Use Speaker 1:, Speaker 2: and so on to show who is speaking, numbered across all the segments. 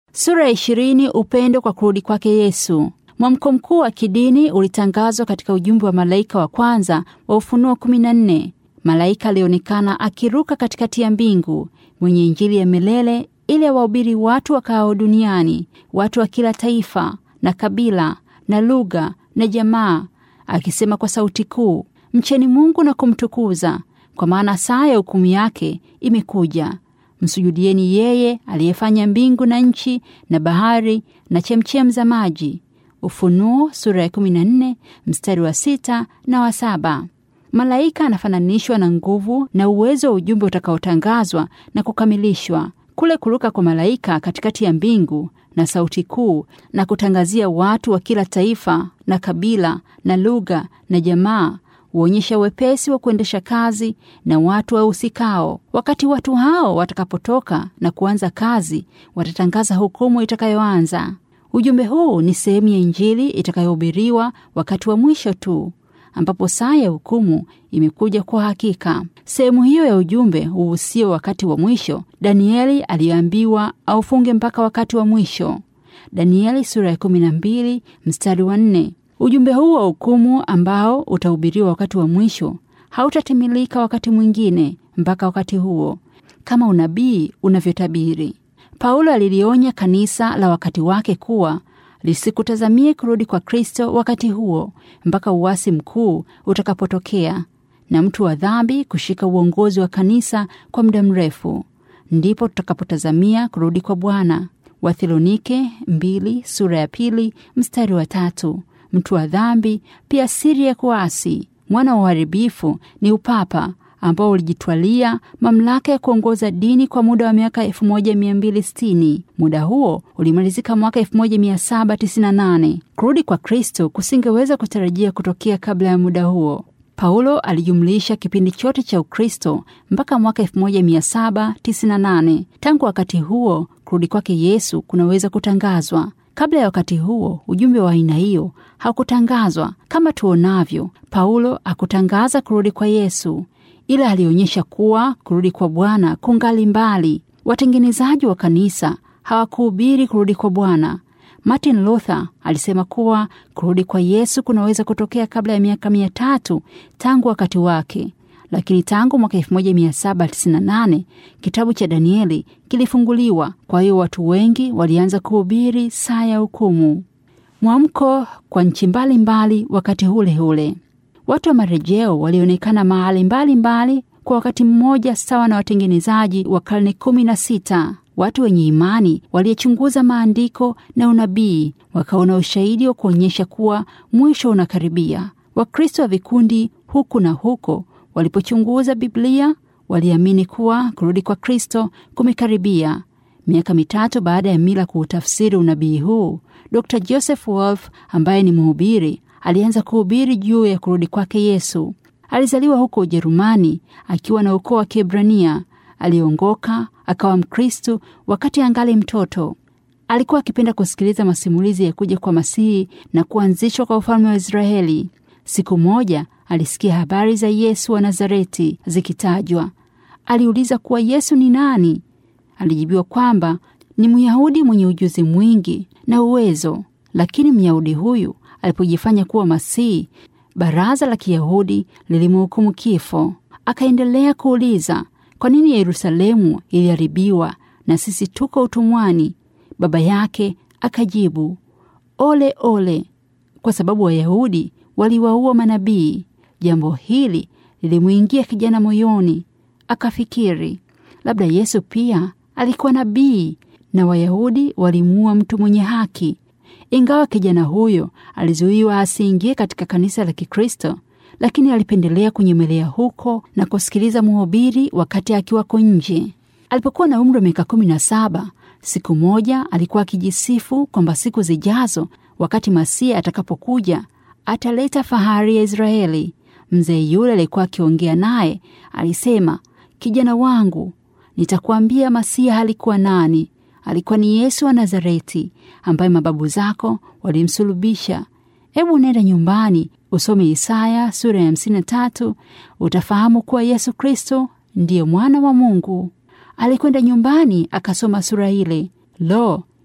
Speaker 1: Sura ya ishirini. Upendo kwa kurudi kwake Yesu. Mwamko mkuu wa kidini ulitangazwa katika ujumbe wa malaika wa kwanza wa Ufunuo 14. Malaika alionekana akiruka katikati ya mbingu, mwenye Injili ya milele ili awahubiri watu wakaao duniani, watu wa kila taifa na kabila na lugha na jamaa, akisema kwa sauti kuu, mcheni Mungu na kumtukuza, kwa maana saa ya hukumu yake imekuja. Msujudieni yeye aliyefanya mbingu na nchi na bahari na chemchem za maji. Ufunuo sura ya 14 mstari wa sita na wa saba. Malaika anafananishwa na nguvu na uwezo wa ujumbe utakaotangazwa na kukamilishwa. Kule kuruka kwa malaika katikati ya mbingu na sauti kuu na kutangazia watu wa kila taifa na kabila na lugha na jamaa huonyesha wepesi wa kuendesha kazi na watu wahusikao. Wakati watu hao watakapotoka na kuanza kazi, watatangaza hukumu itakayoanza. Ujumbe huu ni sehemu ya Injili itakayohubiriwa wakati wa mwisho tu, ambapo saa ya hukumu imekuja kwa hakika. Sehemu hiyo ya ujumbe huhusio wakati wa mwisho. Danieli aliambiwa aufunge mpaka wakati wa mwisho, Danieli sura ya 12 mstari wa 4. Ujumbe huu wa hukumu ambao utahubiriwa wakati wa mwisho hautatimilika wakati mwingine mpaka wakati huo, kama unabii unavyotabiri. Paulo alilionya kanisa la wakati wake kuwa lisikutazamie kurudi kwa Kristo wakati huo mpaka uasi mkuu utakapotokea na mtu wa dhambi kushika uongozi wa kanisa kwa muda mrefu, ndipo tutakapotazamia kurudi kwa Bwana. Wathesalonike mbili sura ya pili mstari wa tatu. Mtu wa dhambi pia siri ya kuasi. Mwana wa uharibifu ni upapa ambao ulijitwalia mamlaka ya kuongoza dini kwa muda wa miaka 1260. Muda huo ulimalizika mwaka 1798. Kurudi kwa Kristo kusingeweza kutarajia kutokea kabla ya muda huo. Paulo alijumlisha kipindi chote cha Ukristo mpaka mwaka 1798. Tangu wakati huo kurudi kwake Yesu kunaweza kutangazwa. Kabla ya wakati huo ujumbe wa aina hiyo haukutangazwa. Kama tuonavyo, Paulo hakutangaza kurudi kwa Yesu, ila alionyesha kuwa kurudi kwa Bwana kungali mbali. Watengenezaji wa kanisa hawakuhubiri kurudi kwa Bwana. Martin Luther alisema kuwa kurudi kwa Yesu kunaweza kutokea kabla ya miaka mia tatu tangu wakati wake, lakini tangu mwaka 1798 kitabu cha Danieli kilifunguliwa. Kwa hiyo watu wengi walianza kuhubiri saa ya hukumu. Mwamko kwa nchi mbalimbali wakati ule ule. Watu wa marejeo walionekana mahali mbalimbali kwa wakati mmoja, sawa na watengenezaji wa karne kumi na sita. Watu wenye imani waliyechunguza maandiko na unabii wakaona ushahidi wa kuonyesha kuwa mwisho unakaribia. Wakristo wa vikundi huku na huko walipochunguza Biblia waliamini kuwa kurudi kwa Kristo kumekaribia. Miaka mitatu baada ya Mila kuutafsiri unabii huu, Dr Joseph Wolf ambaye ni mhubiri alianza kuhubiri juu ya kurudi kwake Yesu. Alizaliwa huko Ujerumani akiwa na ukoo wa Kiebrania. Aliongoka akawa Mkristu wakati angali mtoto. Alikuwa akipenda kusikiliza masimulizi ya kuja kwa Masihi na kuanzishwa kwa ufalme wa Israeli. Siku moja alisikia habari za Yesu wa Nazareti zikitajwa. Aliuliza kuwa Yesu ni nani? Alijibiwa kwamba ni Myahudi mwenye ujuzi mwingi na uwezo. Lakini Myahudi huyu alipojifanya kuwa Masihi, baraza la Kiyahudi lilimhukumu kifo. Akaendelea kuuliza kwa nini Yerusalemu iliharibiwa na sisi tuko utumwani? Baba yake akajibu, ole ole, kwa sababu Wayahudi waliwaua manabii. Jambo hili lilimwingia kijana moyoni, akafikiri labda Yesu pia alikuwa nabii na Wayahudi walimuua mtu mwenye haki. Ingawa kijana huyo alizuiwa asiingie katika kanisa la Kikristo, lakini alipendelea kunyemelea huko na kusikiliza mhubiri wakati akiwako nje. Alipokuwa na umri wa miaka kumi na saba, siku moja alikuwa akijisifu kwamba siku zijazo, wakati Masia atakapokuja, ataleta fahari ya Israeli. Mzee yule alikuwa akiongea naye alisema, kijana wangu, nitakuambia Masia alikuwa nani. Alikuwa ni Yesu wa Nazareti ambaye mababu zako walimsulubisha. Hebu nenda nyumbani usome Isaya sura ya hamsini na tatu utafahamu kuwa Yesu Kristo ndiye mwana wa Mungu. Alikwenda nyumbani akasoma sura ile. Lo,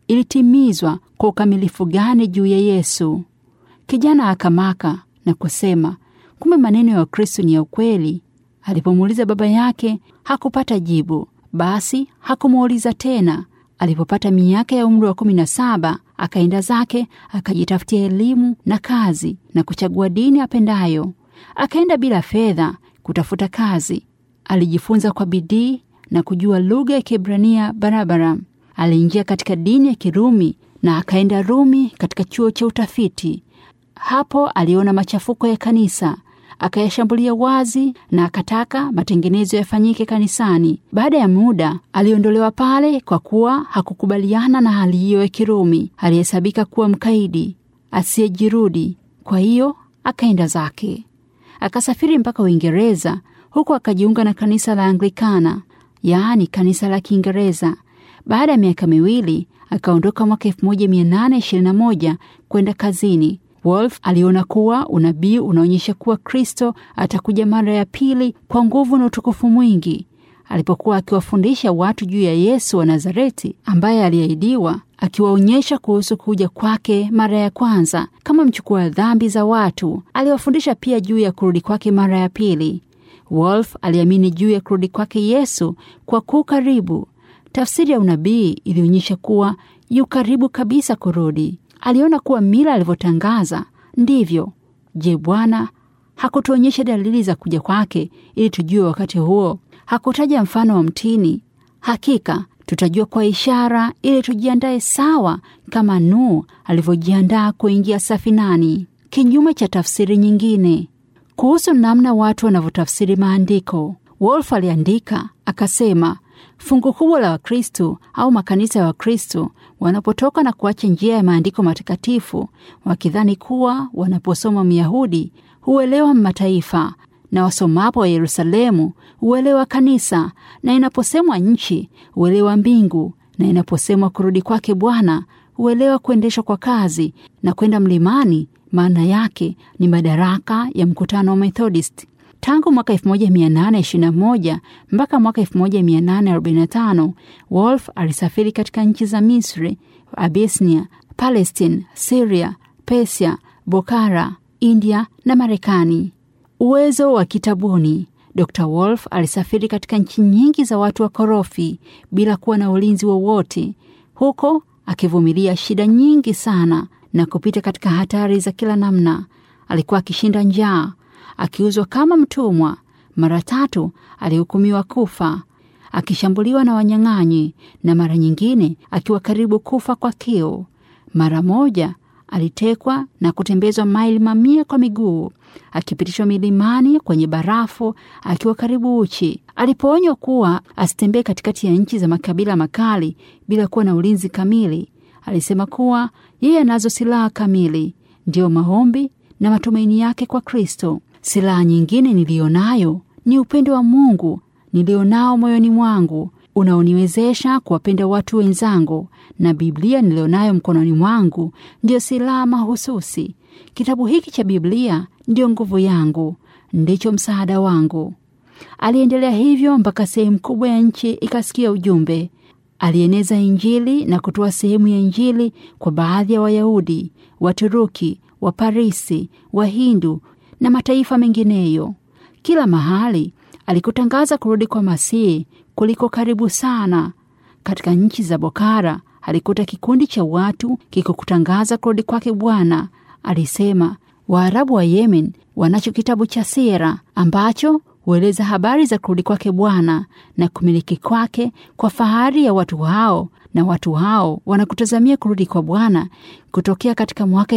Speaker 1: ilitimizwa kwa ukamilifu gani juu ya Yesu. Kijana akamaka na kusema, kumbe maneno ya Kristo ni ya ukweli. Alipomuuliza baba yake hakupata jibu, basi hakumuuliza tena. Alipopata miaka ya umri wa kumi na saba akaenda zake akajitafutia elimu na kazi na kuchagua dini apendayo. Akaenda bila fedha kutafuta kazi. Alijifunza kwa bidii na kujua lugha ya Kiebrania barabara. Aliingia katika dini ya Kirumi na akaenda Rumi katika chuo cha utafiti. Hapo aliona machafuko ya kanisa akayashambulia wazi na akataka matengenezo yafanyike kanisani. Baada ya muda aliondolewa pale kwa kuwa hakukubaliana na hali hiyo ya Kirumi. Alihesabika kuwa mkaidi asiyejirudi, kwa hiyo akaenda zake. Akasafiri mpaka Uingereza, huku akajiunga na kanisa la Anglikana, yaani kanisa la Kiingereza. Baada ya miaka miwili akaondoka mwaka 1821 kwenda kazini. Wolf aliona kuwa unabii unaonyesha kuwa Kristo atakuja mara ya pili kwa nguvu na utukufu mwingi. Alipokuwa akiwafundisha watu juu ya Yesu wa Nazareti ambaye aliahidiwa, akiwaonyesha kuhusu kuja kwake mara ya kwanza kama mchukua dhambi za watu, aliwafundisha pia juu ya kurudi kwake mara ya pili. Wolf aliamini juu ya kurudi kwake Yesu kwa kuu karibu. Tafsiri ya unabii ilionyesha kuwa yu karibu kabisa kurudi. Aliona kuwa mila alivyotangaza ndivyo. Je, Bwana hakutuonyesha dalili za kuja kwake ili tujue wakati huo? Hakutaja mfano wa mtini. Hakika tutajua kwa ishara, ili tujiandae sawa kama Nuhu alivyojiandaa kuingia safinani. Kinyume cha tafsiri nyingine kuhusu namna watu wanavyotafsiri maandiko, Wolf aliandika akasema, fungu kubwa la Wakristo au makanisa ya Wakristo wanapotoka na kuacha njia ya maandiko matakatifu, wakidhani kuwa wanaposoma Myahudi huelewa mataifa na wasomapo wa Yerusalemu huelewa kanisa, na inaposemwa nchi huelewa mbingu, na inaposemwa kurudi kwake Bwana huelewa kuendeshwa kwa kazi na kwenda mlimani. Maana yake ni madaraka ya mkutano wa Methodist. Tangu mwaka 1821 mpaka mwaka 1845 Wolf alisafiri katika nchi za Misri, Abyssinia, Palestine, Syria, Persia, Bokhara, India na Marekani. Uwezo wa kitabuni. Dr. Wolf alisafiri katika nchi nyingi za watu wa korofi bila kuwa na ulinzi wowote, huko akivumilia shida nyingi sana na kupita katika hatari za kila namna. Alikuwa akishinda njaa, akiuzwa kama mtumwa. Mara tatu alihukumiwa kufa, akishambuliwa na wanyang'anyi, na mara nyingine akiwa karibu kufa kwa kiu. Mara moja alitekwa na kutembezwa maili mamia kwa miguu, akipitishwa milimani kwenye barafu akiwa karibu uchi. Alipoonywa kuwa asitembee katikati ya nchi za makabila makali bila kuwa na ulinzi kamili, alisema kuwa yeye anazo silaha kamili, ndiyo maombi na matumaini yake kwa Kristo. Silaha nyingine niliyonayo ni upendo wa Mungu nilionao moyoni mwangu unaoniwezesha kuwapenda watu wenzangu, na Biblia nilionayo mkononi mwangu ndiyo silaha mahususi. Kitabu hiki cha Biblia ndiyo nguvu yangu, ndicho msaada wangu. Aliendelea hivyo mpaka sehemu kubwa ya nchi ikasikia ujumbe. Alieneza Injili na kutoa sehemu ya Injili kwa baadhi ya Wayahudi, Waturuki, Waparisi, Wahindu na mataifa mengineyo. Kila mahali alikutangaza kurudi kwa Masihi kuliko karibu sana. Katika nchi za Bokhara alikuta kikundi cha watu kikukutangaza kurudi kwake Bwana. Alisema Waarabu wa Yemen wanacho kitabu cha sira ambacho hueleza habari za kurudi kwake Bwana na kumiliki kwake kwa fahari ya watu hao, na watu hao wanakutazamia kurudi kwa Bwana kutokea katika mwaka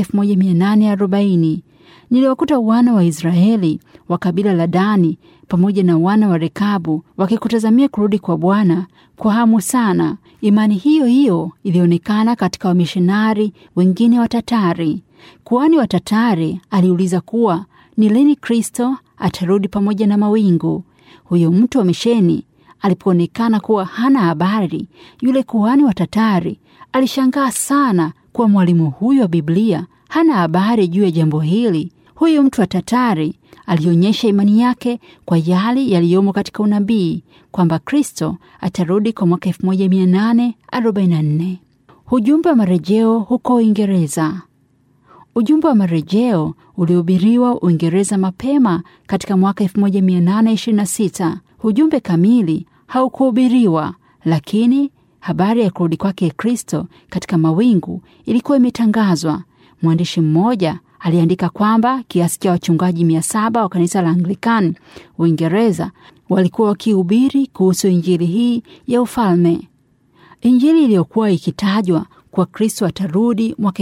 Speaker 1: 1840. Niliwakuta wana wa Israeli wa kabila la Dani pamoja na wana wa Rekabu wakikutazamia kurudi kwa Bwana kwa hamu sana. Imani hiyo hiyo ilionekana katika wamishonari wengine wa Tatari. Kuhani wa Tatari aliuliza kuwa ni lini Kristo atarudi pamoja na mawingu. Huyo mtu wa misheni alipoonekana kuwa hana habari, yule kuhani wa Tatari alishangaa sana kuwa mwalimu huyo wa Biblia hana habari juu ya jambo hili. Huyu mtu wa Tatari alionyesha imani yake kwa yale yaliyomo katika unabii kwamba Kristo atarudi kwa mwaka 1844. Ujumbe wa marejeo huko Uingereza. Ujumbe wa marejeo ulihubiriwa Uingereza mapema katika mwaka 1826. Ujumbe kamili haukuhubiriwa, lakini habari ya kurudi kwake Kristo katika mawingu ilikuwa imetangazwa. Mwandishi mmoja aliandika kwamba kiasi cha wachungaji mia saba wa kanisa la Anglikani Uingereza walikuwa wakihubiri kuhusu injili hii ya ufalme, injili iliyokuwa ikitajwa kwa Kristo atarudi mwaka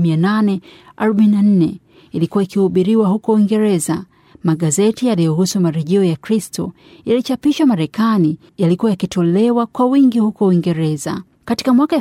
Speaker 1: 1844 ilikuwa ikihubiriwa huko Uingereza. Magazeti yaliyohusu marejeo ya Kristo yalichapishwa Marekani yalikuwa yakitolewa kwa wingi huko Uingereza. Katika mwaka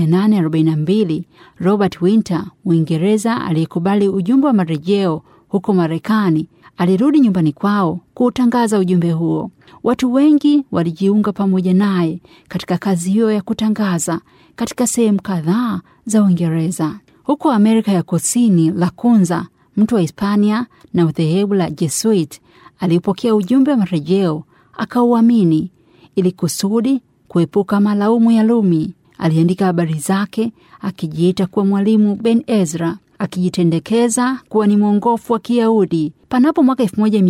Speaker 1: 1842 Robert Winter, Uingereza, aliyekubali ujumbe wa marejeo huko Marekani, alirudi nyumbani kwao kuutangaza ujumbe huo. Watu wengi walijiunga pamoja naye katika kazi hiyo ya kutangaza katika sehemu kadhaa za Uingereza. Huko Amerika ya Kusini, Lacunza, mtu wa Hispania na udhehebu la Jesuit, alipokea ujumbe wa marejeo akauamini, ili kusudi kuepuka malaumu ya Lumi. Aliandika habari zake akijiita kuwa mwalimu Ben Ezra, akijitendekeza kuwa ni mwongofu wa Kiyahudi. Panapo mwaka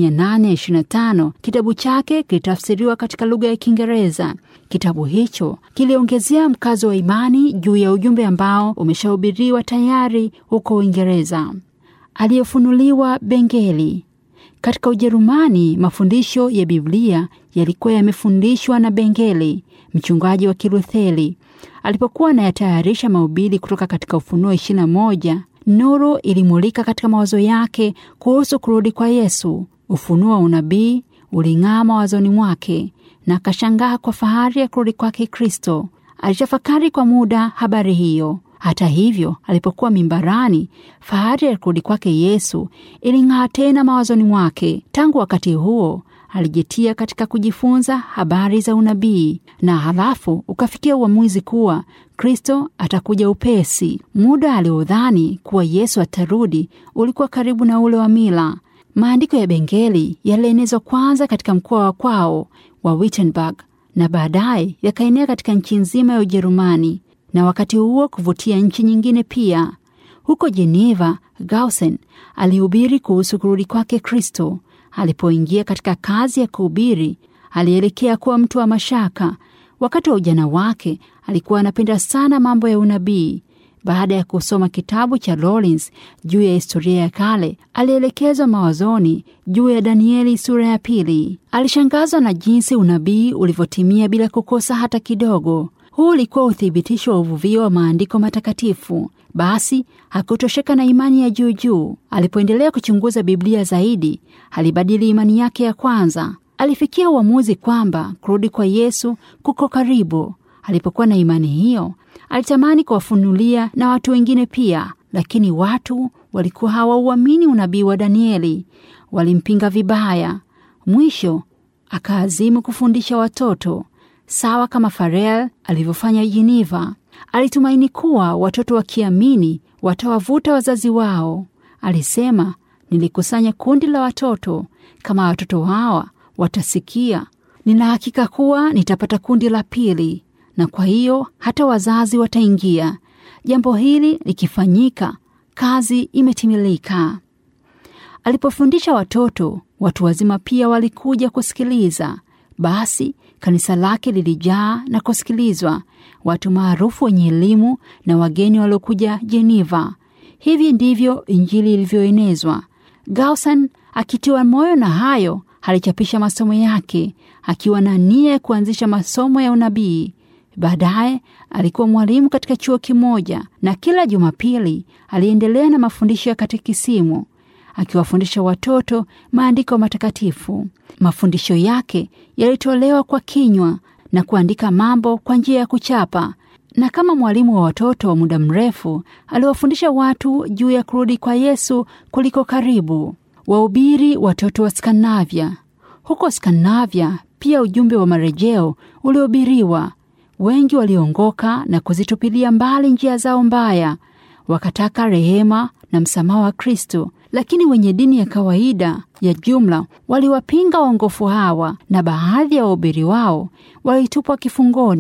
Speaker 1: 1825 kitabu chake kilitafsiriwa katika lugha ya Kiingereza. Kitabu hicho kiliongezea mkazo wa imani juu ya ujumbe ambao umeshahubiriwa tayari huko Uingereza. Aliyefunuliwa Bengeli. Katika Ujerumani, mafundisho ya Biblia yalikuwa yamefundishwa na Bengeli, mchungaji wa Kilutheri. Alipokuwa anayatayarisha mahubiri kutoka katika Ufunuo 21, nuru ilimulika katika mawazo yake kuhusu kurudi kwa Yesu. Ufunuo wa unabii uling'aa mawazoni mwake na akashangaa kwa fahari ya kurudi kwake Kristo. Alitafakari kwa muda habari hiyo. Hata hivyo, alipokuwa mimbarani, fahari ya kurudi kwake Yesu iling'aa tena mawazoni mwake. Tangu wakati huo alijitia katika kujifunza habari za unabii na halafu ukafikia uamuzi kuwa Kristo atakuja upesi. Muda aliodhani kuwa Yesu atarudi ulikuwa karibu na ule wa mila. Maandiko ya Bengeli yalienezwa kwanza katika mkoa wa kwao wa Wittenberg na baadaye yakaenea katika nchi nzima ya Ujerumani na wakati huo kuvutia nchi nyingine pia. Huko Geneva, Gausen alihubiri kuhusu kurudi kwake Kristo. Alipoingia katika kazi ya kuhubiri, alielekea kuwa mtu wa mashaka. Wakati wa ujana wake alikuwa anapenda sana mambo ya unabii. Baada ya kusoma kitabu cha Rollins juu ya historia ya kale, alielekezwa mawazoni juu ya Danieli sura ya pili. Alishangazwa na jinsi unabii ulivyotimia bila kukosa hata kidogo. Huu ulikuwa uthibitisho wa uvuvio wa maandiko matakatifu. Basi hakutosheka na imani ya juu juu. Alipoendelea kuchunguza Biblia zaidi, alibadili imani yake ya kwanza. Alifikia uamuzi kwamba kurudi kwa Yesu kuko karibu. Alipokuwa na imani hiyo, alitamani kuwafunulia na watu wengine pia, lakini watu walikuwa hawauamini unabii wa Danieli, walimpinga vibaya. Mwisho akaazimu kufundisha watoto sawa kama Farel alivyofanya Geneva. Alitumaini kuwa watoto wakiamini watawavuta wazazi wao. Alisema, nilikusanya kundi la watoto. Kama watoto hawa watasikia, nina hakika kuwa nitapata kundi la pili, na kwa hiyo hata wazazi wataingia. Jambo hili likifanyika, kazi imetimilika. Alipofundisha watoto, watu wazima pia walikuja kusikiliza. Basi kanisa lake lilijaa na kusikilizwa, watu maarufu wenye elimu na wageni waliokuja Geneva. Hivi ndivyo Injili ilivyoenezwa. Gausen akitiwa moyo na hayo, alichapisha masomo yake akiwa na nia ya kuanzisha masomo ya unabii. Baadaye alikuwa mwalimu katika chuo kimoja, na kila Jumapili aliendelea na mafundisho ya katekisimu akiwafundisha watoto maandiko matakatifu. Mafundisho yake yalitolewa kwa kinywa na kuandika mambo kwa njia ya kuchapa, na kama mwalimu wa watoto wa muda mrefu aliwafundisha watu juu ya kurudi kwa Yesu kuliko karibu. Wahubiri watoto wa Skandinavia. Huko Skandinavia pia ujumbe wa marejeo ulihubiriwa. Wengi waliongoka na kuzitupilia mbali njia zao mbaya, wakataka rehema na msamaha wa Kristo. Lakini wenye dini ya kawaida ya jumla waliwapinga waongofu hawa, na baadhi ya wahubiri wao walitupwa kifungoni.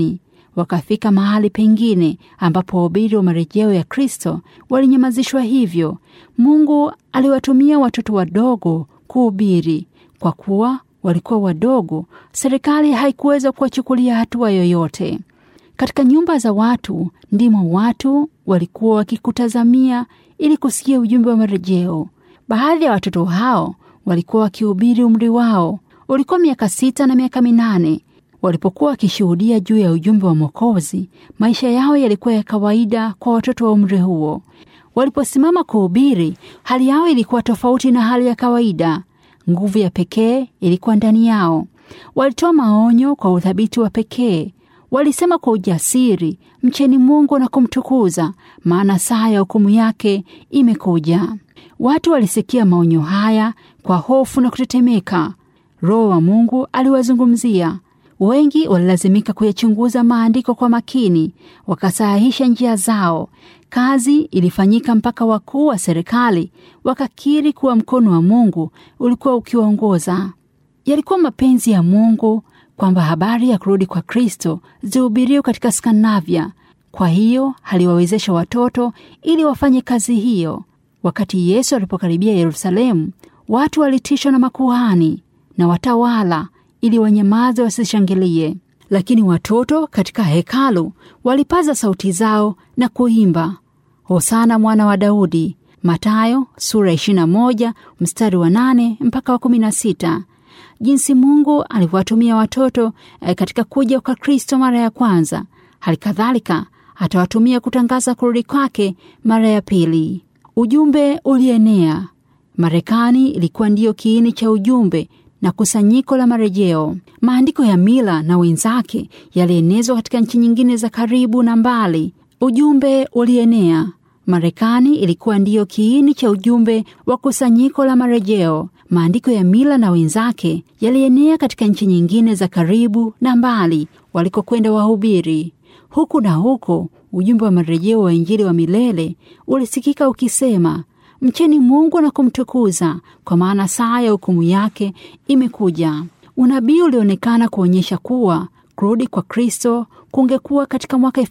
Speaker 1: wakafika mahali pengine ambapo wahubiri wa marejeo ya Kristo walinyamazishwa. Hivyo Mungu aliwatumia watoto wadogo kuhubiri. Kwa kuwa walikuwa wadogo, serikali haikuweza kuwachukulia hatua yoyote. Katika nyumba za watu ndimo watu walikuwa wakikutazamia ili kusikia ujumbe wa marejeo. Baadhi ya watoto hao walikuwa wakihubiri, umri wao ulikuwa miaka sita na miaka minane. Walipokuwa wakishuhudia juu ya ujumbe wa Mwokozi, maisha yao yalikuwa ya kawaida kwa watoto wa umri huo. Waliposimama kuhubiri, hali yao ilikuwa tofauti na hali ya kawaida. Nguvu ya pekee ilikuwa ndani yao. Walitoa maonyo kwa uthabiti wa pekee. Walisema kwa ujasiri, mcheni Mungu na kumtukuza, maana saa ya hukumu yake imekuja. Watu walisikia maonyo haya kwa hofu na kutetemeka. Roho wa Mungu aliwazungumzia. Wengi walilazimika kuyachunguza maandiko kwa makini, wakasahihisha njia zao. Kazi ilifanyika mpaka wakuu wa serikali wakakiri kuwa mkono wa Mungu ulikuwa ukiwaongoza. Yalikuwa mapenzi ya Mungu kwamba habari ya kurudi kwa Kristo zihubiriwe katika Skandinavia. Kwa hiyo aliwawezesha watoto ili wafanye kazi hiyo. Wakati Yesu alipokaribia Yerusalemu, watu walitishwa na makuhani na watawala ili wanyamaze wasishangilie, lakini watoto katika hekalu walipaza sauti zao na kuimba Hosana mwana wa Daudi. Mathayo sura 21 mstari wa 8 mpaka wa 16. Jinsi Mungu alivyowatumia watoto eh, katika kuja kwa Kristo mara ya kwanza, hali kadhalika atawatumia kutangaza kurudi kwake mara ya pili. Ujumbe ulienea. Marekani ilikuwa ndiyo kiini cha ujumbe na kusanyiko la marejeo. Maandiko ya mila na wenzake yalienezwa katika nchi nyingine za karibu na mbali. Ujumbe ulienea. Marekani ilikuwa ndiyo kiini cha ujumbe wa kusanyiko la marejeo. Maandiko ya mila na wenzake yalienea katika nchi nyingine za karibu na mbali walikokwenda wahubiri. Huku na huko, ujumbe wa marejeo wa Injili wa milele ulisikika ukisema, mcheni Mungu na kumtukuza, kwa maana saa ya hukumu yake imekuja. Unabii ulionekana kuonyesha kuwa kurudi kwa Kristo kungekuwa katika mwaka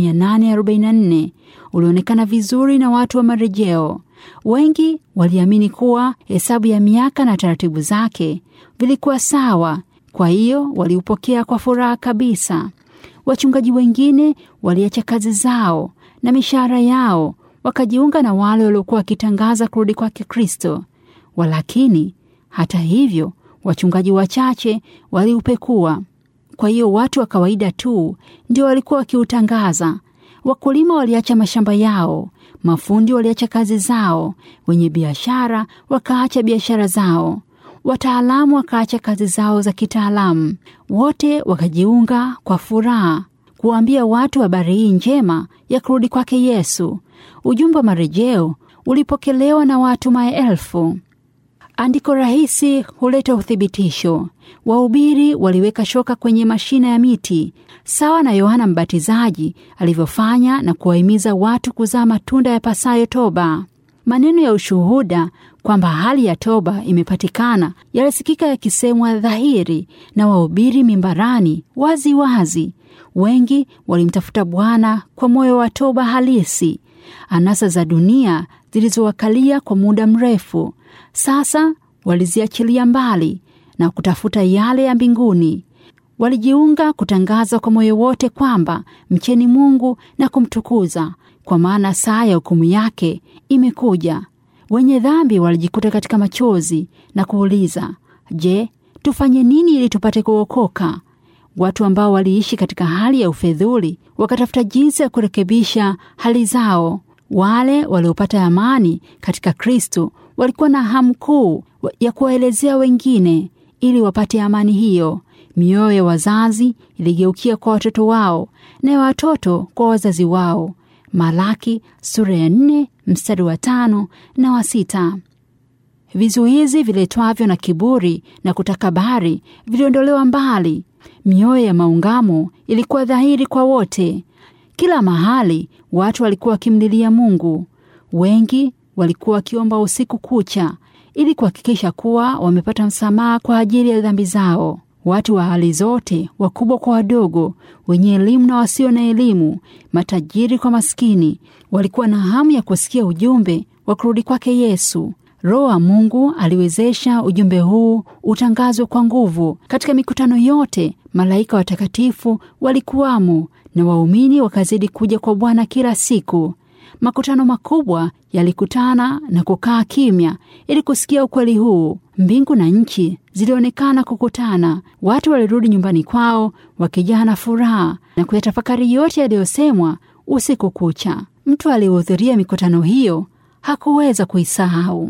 Speaker 1: 1844 ulionekana vizuri na watu wa marejeo. Wengi waliamini kuwa hesabu ya miaka na taratibu zake vilikuwa sawa, kwa hiyo waliupokea kwa furaha kabisa. Wachungaji wengine waliacha kazi zao na mishahara yao wakajiunga na wale waliokuwa wakitangaza kurudi kwake Kristo. Walakini hata hivyo, wachungaji wachache waliupekua. Kwa hiyo watu wa kawaida tu ndio walikuwa wakiutangaza. Wakulima waliacha mashamba yao, mafundi waliacha kazi zao, wenye biashara wakaacha biashara zao, wataalamu wakaacha kazi zao za kitaalamu. Wote wakajiunga kwa furaha kuwaambia watu habari hii njema ya kurudi kwake Yesu. Ujumbe wa marejeo ulipokelewa na watu maelfu. Andiko rahisi huleta uthibitisho. Wahubiri waliweka shoka kwenye mashina ya miti sawa na Yohana Mbatizaji alivyofanya na kuwahimiza watu kuzaa matunda ya pasayo toba. Maneno ya ushuhuda kwamba hali ya toba imepatikana yalisikika yakisemwa dhahiri na wahubiri mimbarani wazi wazi. Wengi walimtafuta Bwana kwa moyo wa toba halisi. Anasa za dunia zilizowakalia kwa muda mrefu sasa waliziachilia mbali na kutafuta yale ya mbinguni. Walijiunga kutangaza kwa moyo wote kwamba mcheni Mungu na kumtukuza, kwa maana saa ya hukumu yake imekuja. Wenye dhambi walijikuta katika machozi na kuuliza, je, tufanye nini ili tupate kuokoka? Watu ambao waliishi katika hali ya ufedhuli wakatafuta jinsi ya kurekebisha hali zao. Wale waliopata amani katika Kristo walikuwa na hamu kuu ya kuwaelezea wengine ili wapate amani hiyo. Mioyo ya wazazi iligeukia kwa watoto wao na ya watoto kwa wazazi wao. Malaki sura ya nne mstari wa tano na wa sita. Vizuizi viletwavyo na kiburi na kutakabari viliondolewa mbali. Mioyo ya maungamo ilikuwa dhahiri kwa wote. Kila mahali watu walikuwa wakimlilia Mungu. Wengi walikuwa wakiomba usiku kucha ili kuhakikisha kuwa wamepata msamaha kwa ajili ya dhambi zao. Watu wa hali zote, wakubwa kwa wadogo, wenye elimu na wasio na elimu, matajiri kwa maskini, walikuwa na hamu ya kusikia ujumbe wa kurudi kwake Yesu. Roho wa Mungu aliwezesha ujumbe huu utangazwe kwa nguvu. Katika mikutano yote, malaika watakatifu walikuwamo na waumini wakazidi kuja kwa Bwana kila siku. Makutano makubwa yalikutana na kukaa kimya ili kusikia ukweli huu. Mbingu na nchi zilionekana kukutana. Watu walirudi nyumbani kwao wakijaa na furaha na kuyatafakari yote yaliyosemwa usiku kucha. Mtu aliyehudhuria mikutano hiyo hakuweza kuisahau.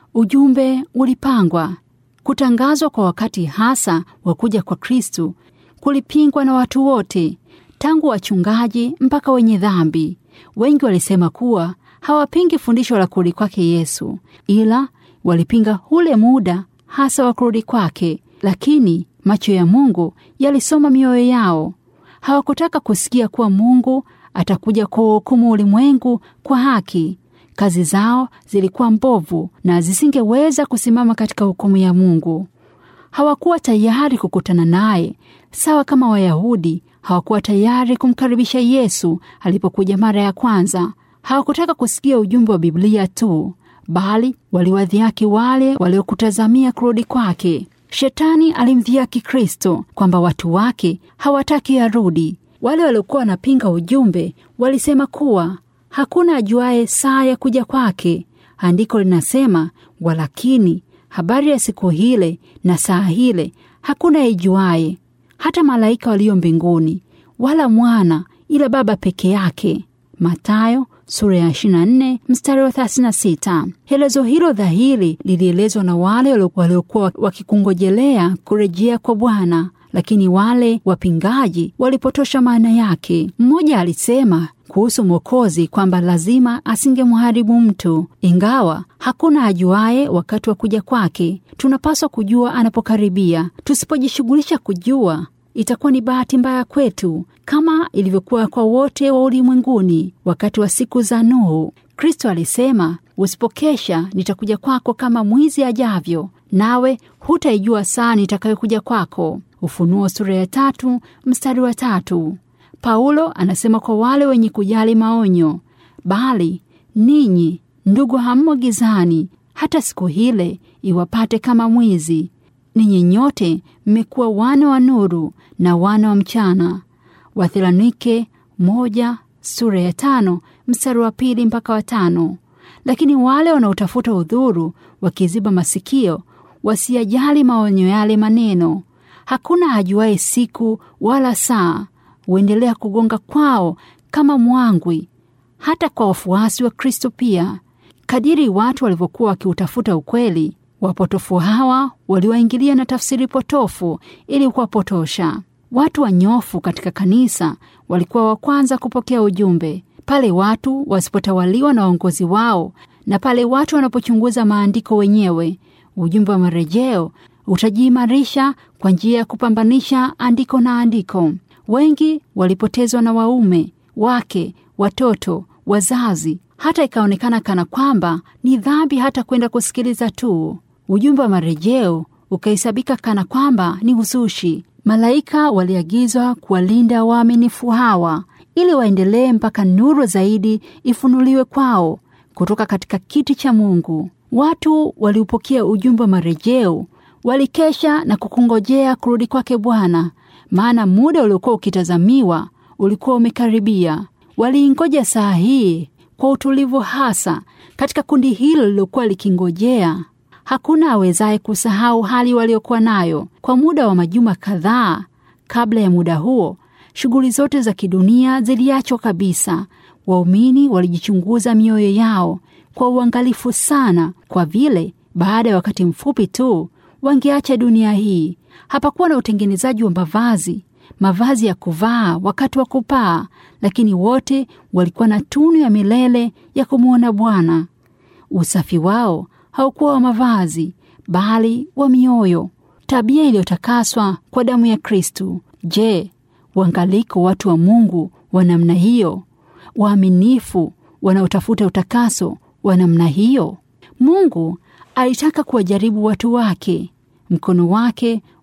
Speaker 1: Ujumbe ulipangwa. Kutangazwa kwa wakati hasa wa kuja kwa Kristu kulipingwa na watu wote, tangu wachungaji mpaka wenye dhambi. Wengi walisema kuwa hawapingi fundisho la kurudi kwake Yesu, ila walipinga ule muda hasa wa kurudi kwake. Lakini macho ya Mungu yalisoma mioyo yao. Hawakutaka kusikia kuwa Mungu atakuja kuhukumu ulimwengu kwa haki. Kazi zao zilikuwa mbovu na zisingeweza kusimama katika hukumu ya Mungu. Hawakuwa tayari kukutana naye, sawa kama Wayahudi hawakuwa tayari kumkaribisha Yesu alipokuja mara ya kwanza. Hawakutaka kusikia ujumbe wa Biblia tu, bali waliwadhiaki wale waliokutazamia kurudi kwake. Shetani alimdhiaki Kristo kwamba watu wake hawataki arudi. Wale waliokuwa wanapinga ujumbe walisema kuwa hakuna ajuaye saa ya kuja kwake. Andiko linasema, walakini habari ya siku hile na saa hile hakuna ijuaye, hata malaika walio mbinguni, wala mwana, ila Baba peke yake. Mathayo sura ya 24 mstari wa 36. Helezo hilo dhahiri lilielezwa na wale waliokuwa wakikungojelea kurejea kwa Bwana, lakini wale wapingaji walipotosha maana yake. Mmoja alisema kuhusu Mwokozi kwamba lazima asingemharibu mtu, ingawa hakuna ajuaye wakati wa kuja kwake. Tunapaswa kujua anapokaribia. Tusipojishughulisha kujua itakuwa ni bahati mbaya kwetu, kama ilivyokuwa kwa wote wa ulimwenguni wakati wa siku za Nuhu. Kristo alisema, usipokesha nitakuja kwako kama mwizi ajavyo, nawe hutaijua saa nitakayokuja kwako. Ufunuo sura ya tatu mstari wa tatu. Paulo anasema kwa wale wenye kujali maonyo, bali ninyi ndugu, hammo gizani hata siku hile iwapate kama mwizi. Ninyi nyote mmekuwa wana wa nuru na wana wa mchana. Wathesalonike moja sura ya tano mstari wa pili mpaka wa tano. Lakini wale wanaotafuta udhuru wakiziba masikio wasiyajali maonyo yale maneno, hakuna ajuaye siku wala saa, huendelea kugonga kwao kama mwangwi, hata kwa wafuasi wa Kristo pia. Kadiri watu walivyokuwa wakiutafuta ukweli, wapotofu hawa waliwaingilia na tafsiri potofu ili kuwapotosha. Watu wanyofu katika kanisa walikuwa wa kwanza kupokea ujumbe. Pale watu wasipotawaliwa na waongozi wao na pale watu wanapochunguza maandiko wenyewe, ujumbe wa marejeo utajiimarisha kwa njia ya kupambanisha andiko na andiko. Wengi walipotezwa na waume, wake, watoto, wazazi, hata ikaonekana kana kwamba ni dhambi hata kwenda kusikiliza tu. Ujumbe wa marejeo ukahesabika kana kwamba ni uzushi. Malaika waliagizwa kuwalinda waaminifu hawa ili waendelee mpaka nuru zaidi ifunuliwe kwao kutoka katika kiti cha Mungu. Watu waliupokea ujumbe wa marejeo, walikesha na kukungojea kurudi kwake Bwana, maana muda uliokuwa ukitazamiwa ulikuwa umekaribia. Waliingoja saa hii kwa utulivu, hasa katika kundi hilo lililokuwa likingojea. Hakuna awezaye kusahau hali waliokuwa nayo kwa muda wa majuma kadhaa. Kabla ya muda huo, shughuli zote za kidunia ziliachwa kabisa. Waumini walijichunguza mioyo yao kwa uangalifu sana, kwa vile baada ya wakati mfupi tu wangeacha dunia hii. Hapakuwa na utengenezaji wa mavazi, mavazi ya kuvaa wakati wa kupaa, lakini wote walikuwa na tunu ya milele ya kumwona Bwana. Usafi wao haukuwa wa mavazi, bali wa mioyo, tabia iliyotakaswa kwa damu ya Kristu. Je, uangaliko watu wa Mungu wa namna hiyo, waaminifu wanaotafuta utakaso wa namna hiyo? Mungu alitaka kuwajaribu watu wake. Mkono wake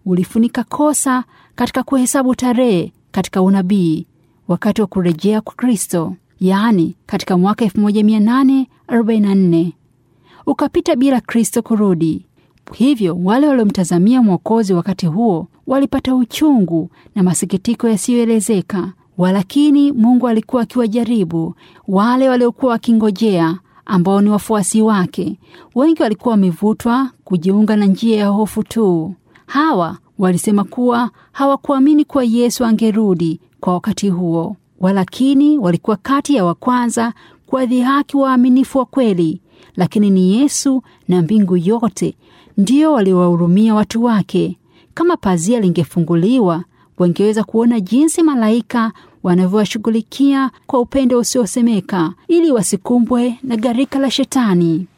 Speaker 1: ulifunika kosa katika kuhesabu tarehe katika unabii wakati wa kurejea kwa Kristo, yaani katika mwaka 1844 ukapita bila Kristo kurudi. Hivyo wale waliomtazamia Mwokozi wakati huo walipata uchungu na masikitiko yasiyoelezeka. Walakini Mungu alikuwa akiwajaribu wale waliokuwa wakingojea, ambao ni wafuasi wake. Wengi walikuwa wamevutwa kujiunga na njia ya hofu tu. Hawa walisema kuwa hawakuamini kuwa Yesu angerudi kwa wakati huo, walakini walikuwa kati ya wa kwanza kuwadhihaki waaminifu wa kweli. Lakini ni Yesu na mbingu yote ndio waliowahurumia watu wake. Kama pazia lingefunguliwa, wangeweza kuona jinsi malaika wanavyowashughulikia kwa upendo usiosemeka ili wasikumbwe na gharika la Shetani.